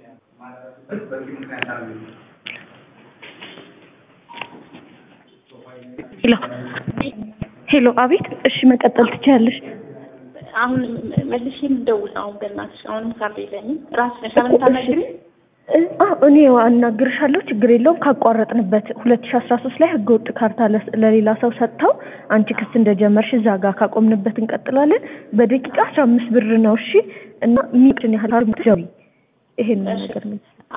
ሄሎ ሄሎ፣ አቤት። እሺ መቀጠል ትችያለሽ። አሁን መልሼ የምደውል ነው። አሁን በእናትሽ አሁንም ካርድ የለኝም። ራስሽ ነሽ አሁን የምታናግሪኝ? እኔ አናግርሻለሁ፣ ችግር የለውም። ካቋረጥንበት ሁለት ሺ አስራ ሶስት ላይ ህገ ወጥ ካርታ ለሌላ ሰው ሰጥተው አንቺ ክስ እንደጀመርሽ እዛ ጋር ካቆምንበት እንቀጥላለን። በደቂቃ አስራ አምስት ብር ነው። እሺ እና ሚጭን ያህል ይሄን ነገር